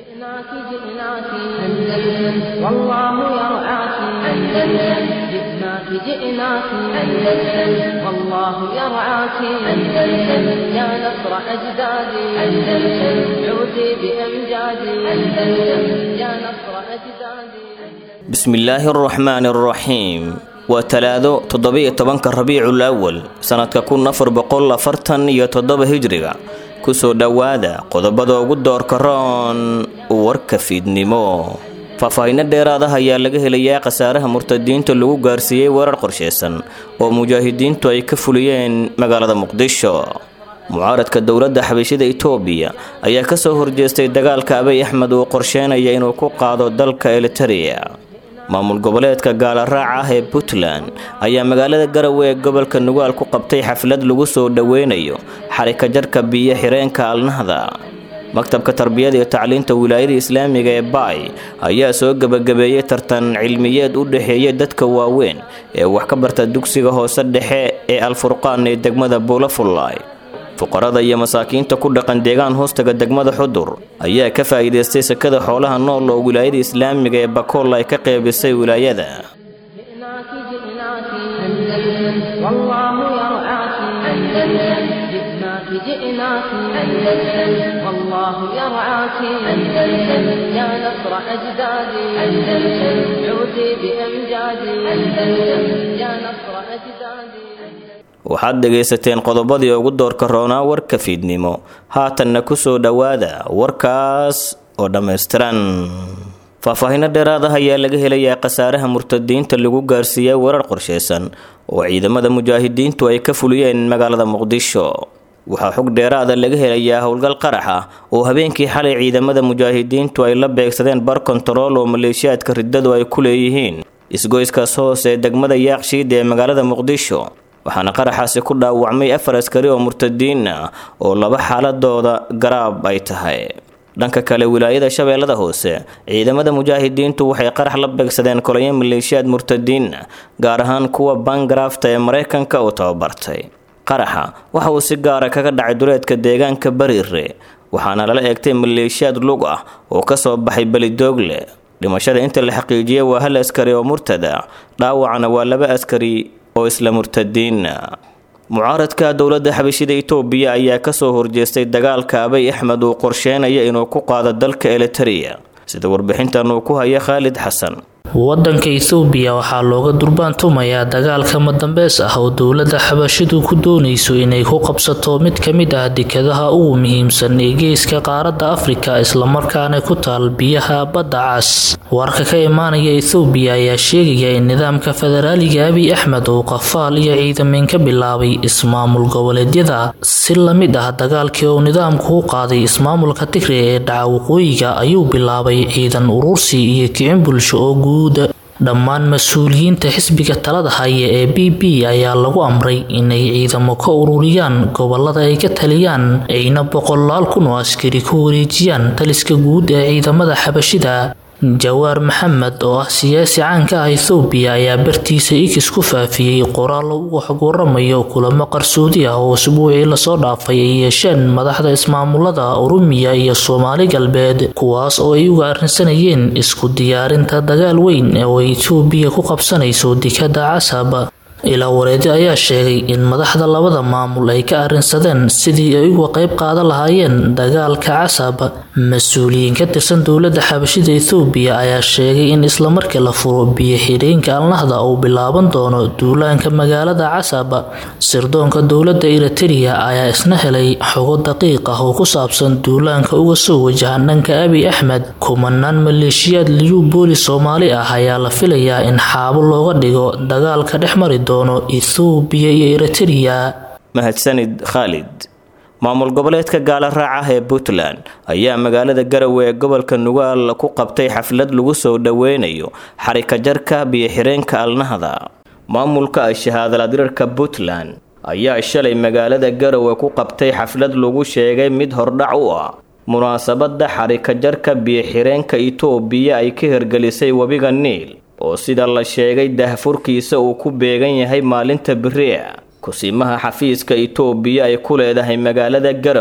جئناك جئناك أندلس والله يرعاك أندلس جئناك جئناك أندلس والله يرعاك أندلس يا نصر أجدادي أندلس عودي بأمجادي أندلس يا نصر أجدادي bismillaahi araxmaani araxiim waa talaado toddobiyo tobanka rabiicul awal sannadka kun afar boqol afartan iyo toddoba hijriga kusoo dhowaada qodobada ugu doorka roon warka fiidnimo faahfaahinno dheeraadaha ayaa laga helayaa khasaaraha murtadiinta lagu gaarsiiyey weerar qorsheysan oo mujaahidiintu ay ka fuliyeen magaalada muqdisho mucaaradka dowladda xabashida itoobiya ayaa kasoo horjeestay dagaalka abay axmed uu qorsheynaya inuu ku qaado dalka eliteria maamul goboleedka gaalaraaca ah ee puntland ayaa magaalada garowe ee gobolka nugaal ku qabtay xaflad lagu soo dhoweynayo xarika jarka biyo xireenka alnahda maktabka tarbiyada iyo tacliinta wilaayada islaamiga ee baay ayaa soo gebagabeeyey tartan cilmiyeed u dhexeeya dadka waaweyn ee wax ka barta dugsiga hoose dhexe ee alfurqaan ee degmada buulafullaay fuqarada iyo masaakiinta ku dhaqan deegaan hoostaga degmada xudur ayaa ka faa'iidaystay sekada xoolaha nool oo wilaayada islaamiga ee bakool ay ka qeybisay wilaayada جئناك جئناك أندلس والله يرعاك أندلس جئناك جئناك أندلس والله يرعاك أندلس يا نصر أجدادي أندلس عودي بأمجادي أندلس يا نصر أجدادي waxaad dhegaysateen qodobadii ugu doorka roonaa warka fiidnimo haatanna ku soo dhowaada warkaas oo dhammaystiran faahfaahinno dheeraadaha ayaa laga helayaa khasaaraha murtadiinta lagu gaarsiiyey weerar qorsheysan oo ciidamada mujaahidiintu ay ka fuliyeen magaalada muqdisho waxaa xog dheeraada laga helayaa howlgal qarax ah oo habeenkii xalay ciidamada mujaahidiintu ay la beegsadeen bar kontarool oo maleeshiyaadka riddadu ay ku leeyihiin isgoyskaas hoos ee degmada yaaqshiid ee magaalada muqdisho waxaana qaraxaasi ku dhaawacmay afar askari oo murtadiin ah oo laba xaaladooda garaab ay tahay dhanka kale wilaayada shabeellada hoose ciidamada mujaahidiintu waxay qarax la beegsadeen kolayo maleeshiyaad murtadiin gaar ahaan kuwa bangarafta ee maraykanka uu tababartay qaraxa waxa uu si gaara kaga dhacay duleedka deegaanka bariire waxaana lala eegtay maleeshiyaad lug ah oo kasoo baxay belidoogle dhimashada inta la xaqiijiyay waa hal askari oo murtada dhaawacana waa laba askari oo isla murtadiina mucaaradka dowladda xabashida itoobiya ayaa kasoo horjeestay dagaalka abay axmed uu qorsheynaya inuu ku qaado dalka eliteria sida warbixintan uu ku haya khaalid xasan wadanka ethoobiya waxaa looga durbaantumayaa dagaalka madambeys ah oo dowladda xabashidu ku doonayso inay ku qabsato mid ka mid ah dekadaha ugu muhiimsan ee geeska qaaradda afrika islamarkaana ku taal biyaha badda cas warka ka imaanaya ethoobiya ayaa sheegaya in nidaamka federaaliga abiy axmed uu qafaal iyo ciidameen ka bilaabay ismaamul goboleedyada si lamid ah dagaalkii uu nidaamku u qaaday ismaamulka tigre ee dhaca waqooyiga ayuu bilaabay ciidan urursi iyo kicin bulsho oo guud dhammaan mas-uuliyiinta xisbiga talada haya ee b b ayaa lagu amray inay ciidamo ka ururiyaan gobolada ay ka taliyaan ayna boqolaal kun oo askari ku wareejiyaan taliska guud ee ciidamada xabashida jawaar maxamed oo ah siyaasi caanka ah ethoobiya ayaa bartiisa ikis ku faafiyey qoraal uga xog waramayo kulamo qarsoodi ah oo usbuucii lasoo dhaafay ay yeesheen madaxda ismaamulada oromiya iyo soomaali galbeed kuwaas oo ay uga arrinsanayeen isku diyaarinta dagaal weyn oo etoobiya ku qabsanayso dekada casab ilaa wareedi ayaa sheegay in madaxda labada maamul ay ka arrinsadeen sidii ay uga qayb qaadan lahaayeen dagaalka casab mas-uuliyiin ka tirsan dowladda xabashida ethoobiya ayaa sheegay in islamarkii la furo biyo xidheenka alnahda uu bilaaban doono duulaanka magaalada casab sirdoonka dowladda eriteria ayaa isna helay xogo daqiiq ah oo ku saabsan duulaanka uga soo wajahan dhanka abiy axmed kumanaan maleeshiyaad liyu booli soomaali ah ayaa la filayaa in xaabo looga dhigo dagaalka dhex mari ethoobiya iyo eriteria mahadsanid khaalid maamul goboleedka gaala raac ah ee puntland ayaa magaalada garowe ee gobolka nugaal ku qabtay xaflad lagu soo dhoweynayo xarika jarka biyo-xireenka alnahda maamulka shahaadaladirarka puntland ayaa shalay magaalada garowe ku qabtay xaflad lagu sheegay mid hordhac u ah munaasabada xarika jarka biyo-xireenka itoobiya ay ka hirgelisay webiga niil oo sida la sheegay dahfurkiisa uu ku beegan yahay maalinta beri'a kusiimaha xafiiska itoobiya ay ku leedahay magaalada garowe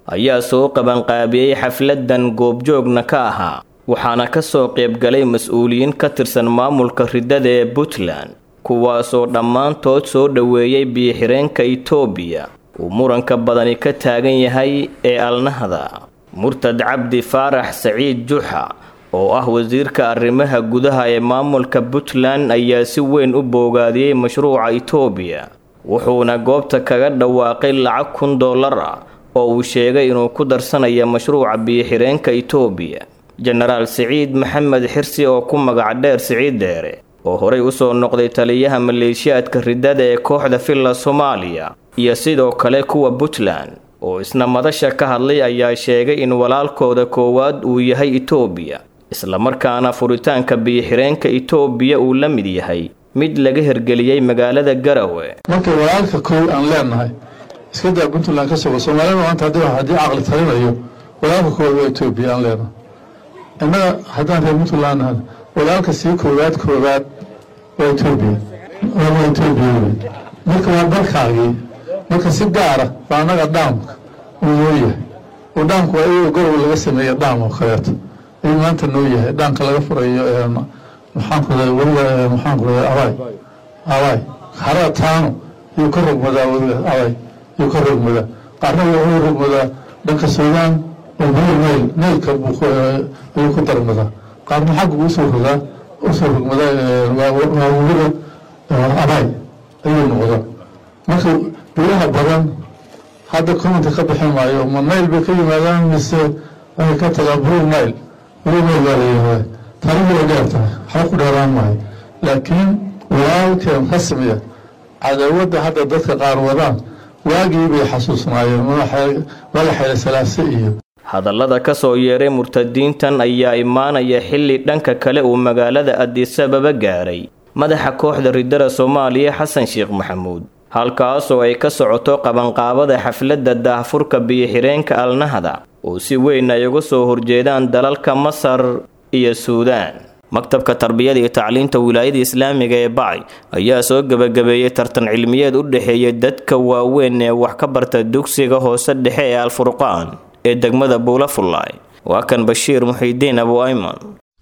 ayaa soo qabanqaabiyey xafladan goobjoogna ka ahaa waxaana ka soo qaybgalay mas-uuliyiin ka tirsan maamulka riddada ee puntland kuwaasoo dhammaantood soo dhoweeyey biyo-xireenka itoobiya uu muranka badani ka taagan yahay ee alnahda murtad cabdi faarax saciid juxa oo ah wasiirka arrimaha gudaha ee maamulka puntland ayaa si weyn u boogaadiyey mashruuca itoobiya wuxuuna goobta kaga dhawaaqay lacag kun dollar ah oo uu sheegay inuu ku darsanayo mashruuca biyo-xireenka itoobiya jenaraal siciid maxamed xirsi oo ku magac dheer siciid dheere oo horey usoo noqday taliyaha maleeshiyaadka riddada ee kooxda villa soomaaliya iyo sidoo kale kuwa puntland oo isna madasha ka hadlay ayaa sheegay in walaalkooda koowaad uu yahay itoobiya islamarkaana furitaanka biyo-xireenka itoobiya uu la mid yahay mid laga hergeliyey magaalada garawe marka walaalka kow aan leenahay iska daa puntland ka sogo soomaalida maanta haddii haddii caqli talinayo walaalka koowaad waa etoobiya aan leenahay innaga haddaan reer puntland nahay walaalka sii koowaad koowaad waa etoobiya waa etoobiya wey marka waa dalkaagii marka si gaara baa annaga dhaamka uu noo yahay oo dhaamku waa iyagoo gorow laga sameeya dhaam oo kaleeto ayuu maanta noo yahay dhaamka laga furayo maxaan ku raday weliga maxaan ku raday abaay abaay harada taano ayuu ka rogmadaa weliga abaay ayuu ka rogmadaa qaarna wuxuu rogmadaa dhanka suudaan oo bulu nayl naylka ayuu ku darmadaa qaarna xagga usoo rogaa usoo rogmadaa waa weliga abaay ayuu noqdaa marka biyaha badan hadda commenta ka bixin maayo ma nayl bay ka yimaadaan mise waxay ka tagaa blue nile blue nile baa la yihahdaa taarikhdu way dheer tahay waxba ku dheeraan maayo laakiin walaalkeen rasmiya cadaawadda hadda dadka qaar wadaan waagii bay xasuusnaayeen mala xeele salaase iyo hadallada ka soo yeeray murtadiintan ayaa imaanaya xilli dhanka kale uu magaalada adisababa gaaray madaxa kooxda riddada soomaaliya xasan sheekh maxamuud halkaasoo ay ka socoto qabanqaabada xafladda daahfurka biyo-xireenka alnahda oo si weyn ay uga soo horjeedaan dalalka masar iyo suudaan maktabka tarbiyada iyo tacliinta wilaayada islaamiga ee bacay ayaa soo gebagabeeyey tartan cilmiyeed u dhexeeya dadka waaweyn ee wax ka barta dugsiga hoose dhexe ee alfurqaan ee degmada buulafullaay waa kan bashiir muxiidiin abu ayman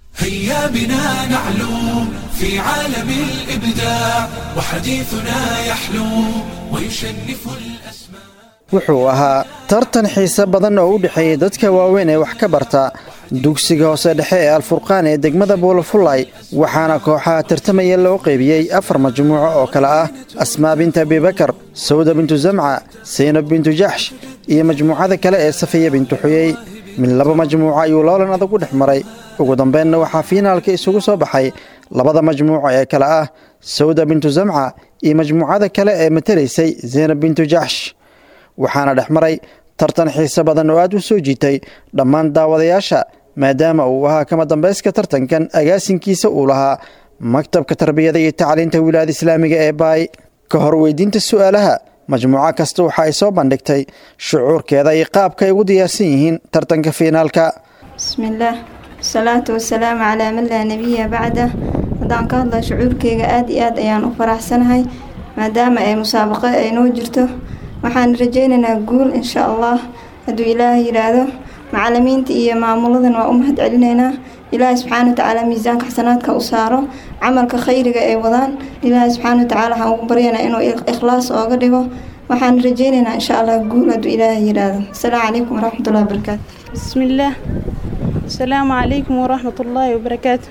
هيا بنا نعلو في عالم الإبداع وحديثنا يحلو ويشنف الأسماء wuxuu ahaa tartan xiise badan oo u dhexeeyey dadka waaweyn ee wax ka barta dugsiga hoose dhexe ee alfurqaan ee degmada buulafullay waxaana kooxaha tartamaya loo qaybiyey afar majmuuco oo kale ah asmaa bintu abibakar sawda bintu zamca saynab bintu jaxsh iyo majmuucada kale ee safiya bintu xuyey mid laba majmuuco ayuu loolan adag u dhex maray ugu dambeynna waxaa fiinaalka isugu soo baxay labada majmuuco ee kale ah sawda bintu zamca iyo majmuucada kale ee matelaysay zaynab bintu jaxsh waxaana dhex maray tartan xiise badan oo aad u soo jiitay dhammaan daawadayaasha maadaama uu ahaa kama dambayska tartankan agaasinkiisa uu lahaa maktabka tarbiyada iyo tacliinta wilaayada islaamiga ee baay ka hor weydiinta su'aalaha majmuuco kasta waxa ay soo bandhigtay shucuurkeeda iyo qaabka ay ugu diyaarsan yihiin tartanka fiinaalka bismillaah wasalaatu wasalaamu calaa man laa nebiya bacda haddaan ka hadla shucuurkeyga aad iyo aad ayaan u faraxsanahay maadaama ay musaabaqo ay noo jirto waxaan rajaynaynaa guul insha allah hadduu ilaahay yidhaahdo macalimiinta iyo maamuladan waa u mahad celinaynaa ilaahay subxaana watacaala miisaanka xasanaadka u saaro camalka khayriga ay wadaan ilaahay subxaana watacaala waxaan ugu baryanaa inuu ikhlaas ooga dhigo waxaan rajaynaynaa insha allah guul hadduu ilaahay yidhaahdo asalaamu calaykum waraxmatullahi wabarakaatu bismillaah asalaamu calaykum waraxmatullaahi wabarakaatu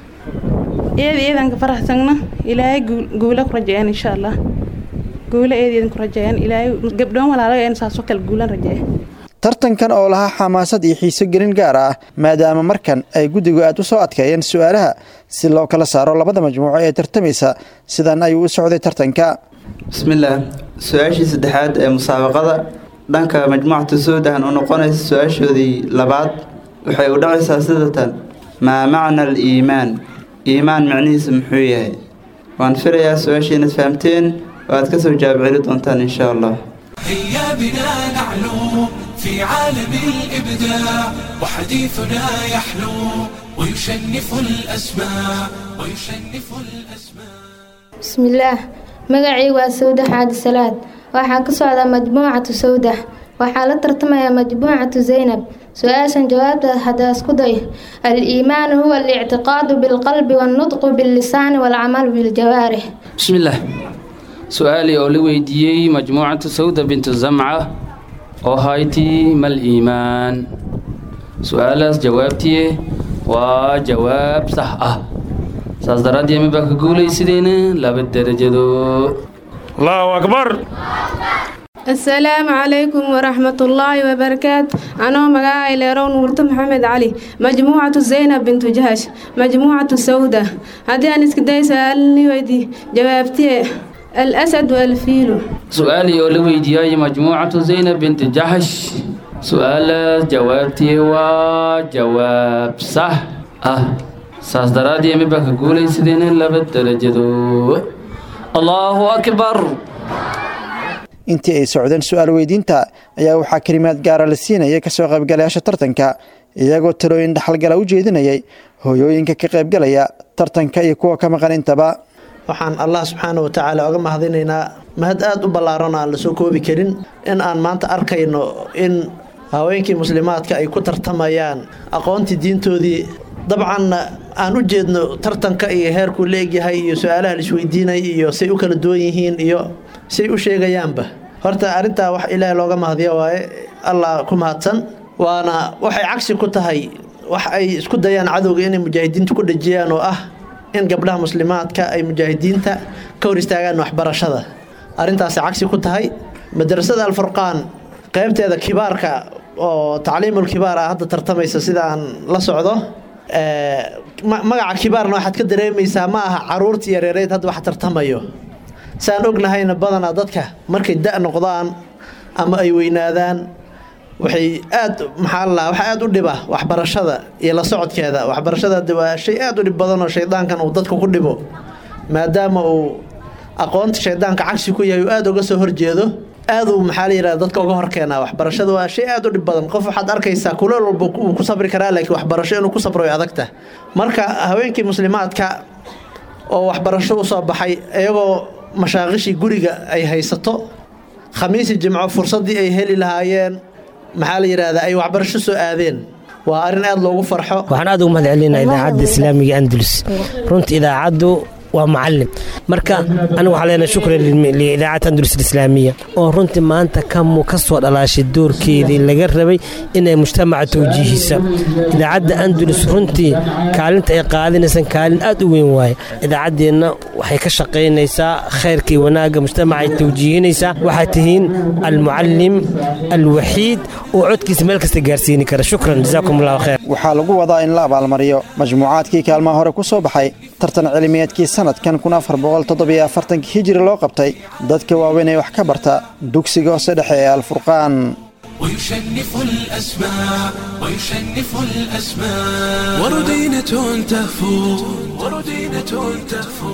eed eedanka faraxsagna ilaahay guula ku rajayaan insha allah guula eedeedan ku rajayaan ilaahay gabdhoon walaalaga een saasoo kale guulan rajeeya tartankan oo lahaa xamaasad iyo xiiso gelin gaar ah maadaama markan ay guddigu aad u soo adkeeyeen su'aalaha si loo kala saaro labada majmuuco ee tartamaysa sidan ayuu u socday tartanka bismillaah su-aashii saddexaad ee musaabaqada dhanka majmuucatu suudan oo noqonaysa su-aashoodii labaad waxay u dhacaysaa sidatan maa macna al iimaan iimaan micnihiisa muxuu yahay waan filayaa su-aashii inaad fahamteen oo aad ka soo jawaab celi doontaan insha allah هيا بنا نعلو في عالم الإبداع وحديثنا يحلو ويشنف الأسماء ويشنف الأسماء bismillaah magacaygu waa sawda xaadi salaad waxaan ka socdaa majmuucatu sawda waxaa la tartamaya majmuucatu zaynab su-aashan jawaabta haddaa isku day al-iimaanu huwa alictiqaadu bilqalbi wannutqu billisaani waalcamalu biljawaarix bismillaah su-aalii oo la weydiiyey majmuucatu sawda bintu zamca oo hayti mal iimaan su-aalaas jawaabtiye waa jawaab sax ah saas daraaddeed mibaa ka guulaysideen laba derajado allahu akbar asalaamu calaykum waraxmatullaahi wabarakaatu anoo magacay leerow nuurto maxamed cali majmuucatu zaynab bintu jahash majmuucatu sawda haddii aan iska day su-aalni weydii jawaabtiye alasad walfiilu su-aalii oo la weydiiyay majmuucatu zaynab binti jaxash su-aalaas jawaabtii waa jawaab sax ah saas daraaddeed mibaa ka guulaysideen laba derajado allaahu akbar intii ay socdeen su-aal weydiinta ayaa waxaa kelimaad gaara la siinayay kasoo qaybgalayaasha tartanka iyagoo talooyin dhaxalgala u jeedinayay hooyooyinka ka qaybgalaya tartanka iyo kuwa ka maqan intaba waxaan allah subxaana wa tacaala oga mahadinaynaa mahad aada u ballaaran aan la soo koobi karin in aan maanta arkayno in haweenkii muslimaadka ay ku tartamayaan aqoontii diintoodii dabcan aan u jeedno tartanka iyo heerkuu la egyahay iyo su-aalaha la isweydiinay iyo say u kala duwan yihiin iyo say u sheegayaanba horta arrintaa wax ilaahay looga mahadiyo waaye allah ku mahadsan waana waxay cagsi ku tahay wax ay isku dayaan cadowga inay mujaahidiinta ku dhejiyaan oo ah in gabdhaha muslimaadka ay mujaahidiinta ka hor istaagaan waxbarashada arrintaasay cagsi ku tahay madrasada alfurqaan qaybteeda kibaarka oo tacliimul kibaar ah hadda tartamaysa sida aan la socdo magaca kibaarna waxaad ka dareemaysaa ma aha caruurtii yareereyd hadda wax tartamayo saan ognahayna badanaa dadka markay da' noqdaan ama ay weynaadaan waxay aad maxaa la waxa aad u dhiba waxbarashada iyo la socodkeeda waxbarashada waa shay aad u dhib badan oo shaydaankan uu dadka ku dhibo maadaama uu aqoonta shaydaanka cagsi ku yahay uu aada uga soo horjeedo aad uu maxaa la yidhahda dadka uga horkeenaa waxbarashada waa shay aad u dhib badan qof waxaad arkaysaa kuleel walba uu ku sabri karaa laakiin waxbarasho inuu ku sabro way adagta marka haweenkii muslimaadka oo waxbarasho u soo baxay iyagoo mashaaqishii guriga ay haysato khamiisi jimco fursaddii ay heli lahaayeen maxaa la yidhaahdaa ay waxbarasho soo aadeen waa arrin aad loogu farxo waxaan aad ugu mahad celinaa idaacadda islaamiga andalus runta idaacaddu waa macalin marka anigu waxaa leenahay shukran liidaacadda andalus alislaamiya oo runtii maanta kamu ka soo dhalaashay doorkeedii laga rabay inay mujtamaca tawjiihisa idaacadda andalus runtii kaalinta ay qaadinaysaan kaalin aad u weyn waaye idaacaddeenna waxay ka shaqaynaysaa khayrka iyo wanaagga mujtamaca ay tawjiihinaysaa waxaad tihiin almucalim alwaxiid oo codkiisa meel kasta gaarsiini kara shukran jazaakum allahu khayr waxaa lagu wadaa in la abaalmariyo majmuucaadkii kaalmaha hore ku soo baxay tartan cilmiyeedkii sanadkan kun afar boqol toddobiyo afartankii hijiri loo qabtay dadka waaweyn ee wax ka barta dugsiga hoose dhexe ee alfurqaan ويشنف الأسماء ويشنف الأسماء وردينة تهفو وردينة تهفو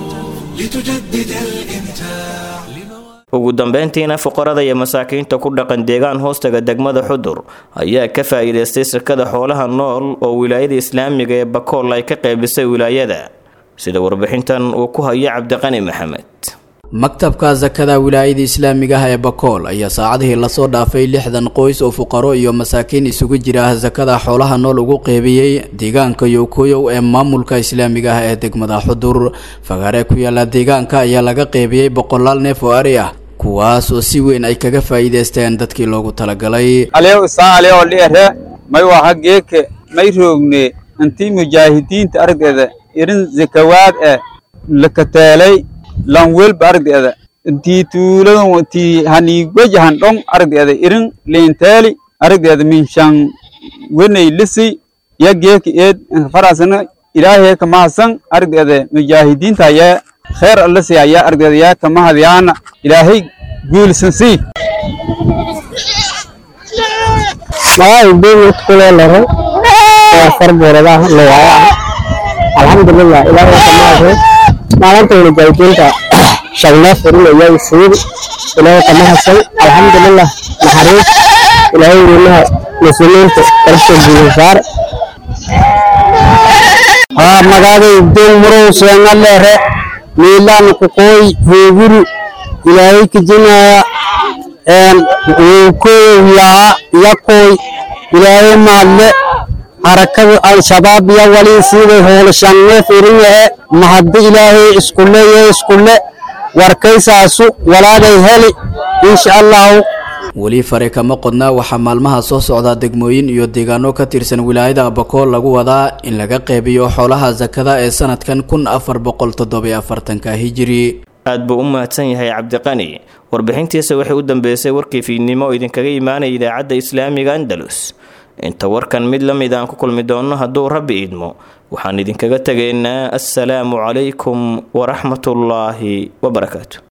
لتجدد الإمتاع ugu dambeyntiina fuqarada iyo masaakiinta ku dhaqan deegaan hoostaga degmada xudur ayaa ka faa'iidaystay sakada xoolaha nool oo wilaayada islaamiga ee bakool ay ka qaybisay wilaayada sida warbixintan uu ku hayo cabdiqani maxamed maktabka sakada wilaayada islaamiga ah ee bakool ayaa saacadihii lasoo dhaafay lixdan qoys oo fuqaro iyo masaakiin isugu jira sakada xoolaha nool ugu qeybiyey deegaanka yowkoyow ee maamulka islaamiga ah ee degmada xudur fagaare ku yaala deegaanka ayaa laga qeybiyey boqolaal neef oo ari ah kuwaas oo si weyn ay kaga faa'iidaysteen dadkii loogu talagalay alew isaa alew dhiere may waha geeke may roogne intii mujaahidiinta aragdeeda irin zakawaad eh lakateelay lanwelba aragdeeda intii tuuladan intii haniigwajahan dhong aragdeeda irin leenteeli aragdeeda minshan wenay lisi ya geeka eed farasana ilaahay kamahadsan aragdeeda mujaahidiinta ayaa kheer allasi ayaa aragdeeda yaa kamahadyaana ilaahay guulsan sii magaca beegot kuleelare waa farbooradaha lowaya alxamdulilah ilaahay kamahadsan maalinta mujaahidiinta shagnaa furin ayaa fuud ilaahay kamahadsan alxamdulilah naxariis ilaahay weynaha muslimiinta qarabta guulisaar haa magaaday doon murow seenaleere miilaan kuqooy hooguru ilaahay kijinaya koyaha yakoy ilaahay maadle harakada al-shabaab iyo wali siday hoolashanne firin yahe mahadda ilaahay iskule iyo iskule warkaysaasu walaagay heli insha allahu weli fare kama qodna waxaa maalmaha soo socda degmooyin iyo deegaano ka tirsan wilaayada abakool lagu wadaa in laga qeybiyo xoolaha sakada ee sanadkan kun afar boqol toddobiyo afartanka hijiri aad buu u mahadsan yahay cabdiqani warbixintiisa waxay u dambeysay warkii fiidnimo oo idinkaga imaanaya idaacadda islaamiga andalus inta warkan mid la mid aan ku kulmi doonno hadduu rabbi idmo waxaan idinkaga tegaynaa assalaamu calaykum waraxmatullaahi wabarakaatu